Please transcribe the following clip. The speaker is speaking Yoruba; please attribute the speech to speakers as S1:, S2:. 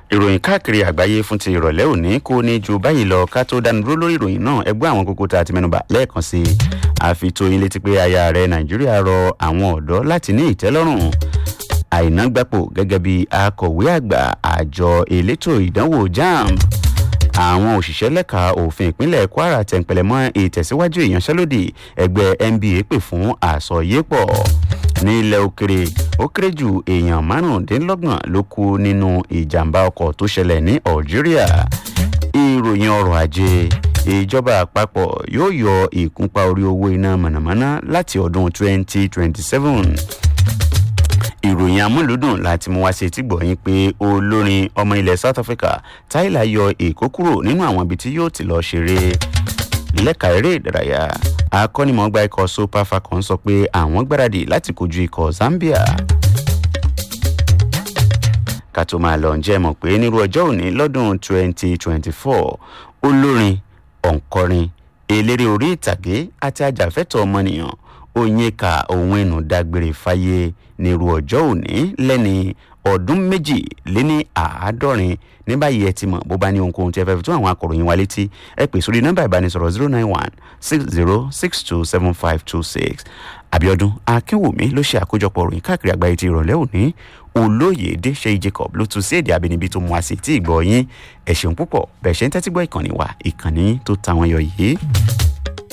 S1: ìròyìn káàkiri àgbáyé fún ti ìrọ̀lẹ́ òní kò ní ju báyìí lọ ká tó dánu dúró lórí ìròyìn náà ẹgbẹ́ àwọn kókó tá a ti mẹ́nuba lẹ́ẹ̀kan sí i àfitóyin létí pé aya rẹ̀ nàìjíríà rọ àwọn ọ̀dọ́ láti ní ìtẹ́lọ́rùn àìnágbápò gẹ́gẹ́ bí akọ̀wé àgbà àjọ elétò ìdánwò jamb àwọn òṣìṣẹ́ lẹ́ka òfin ìpínlẹ̀ kwara tẹ̀ǹpẹ̀lẹ̀ mọ́ ìtẹ̀síwájú ìyanṣẹ́lódì ẹgbẹ́ nba pè fún àsọyépọ̀ ní ilẹ̀ òkèrè ó kéré jù èèyàn márùndínlọ́gbọ̀n ló kú nínú ìjàmbá ọkọ̀ tó ṣẹlẹ̀ ní algeria ìròyìn ọrọ̀ ajé ìjọba àpapọ̀ yóò yọ ìkúnpá orí owó iná mọ̀nàmọ́ná láti ọdún 2027 ìròyìn amúlùdùn láti mú wá sí etí gbọ̀yìn pé olórin ọmọ ilẹ̀ south africa tyler yọ èkó kúrò nínú àwọn ibi tí yóò ti lọ ṣeré lẹ́ka eré ìdárayá akọ́nimọ̀ọ́gba ikọ̀ super falcons sọ pé àwọn gbáradì láti kojú ikọ̀ zambia ká tó máa lọ ǹjẹ́ mọ̀ pé nírú ọjọ́ òní lọ́dún 2024 olórin òǹkọrin eléré orí ìtàgé àti ajàfẹ́tọ̀ ọmọnìyàn onyeka òwìnú dágbére fáyé nírú ọjọ́ òní lẹ́ni ọdún méjì lé ní àádọ́rin ní báyìí ẹ ti mọ̀ bó bá ní ohunkóhun tí ẹ fẹ́ fi tún àwọn akọ̀ròyìn wa létí ẹ pè sórí nọ́mbà ìbánisọ̀rọ̀ zero nine one six zero six two seven five two six abiodun akínwùmí ló ṣe àkójọpọ̀ ròyìn káàkiri àgbáyé ti ìrọ̀lẹ́ òní olóyèdè ṣe jacob ló tún sí èdè abínibí tó mú wa sí tí ìgbọ̀ yín ẹ̀ ṣeun púpọ̀ bẹ́ẹ̀ ṣe ń tẹ́tí gbọ́ ìkànnì wa ìkànnì tó ta wọn yọ yìí.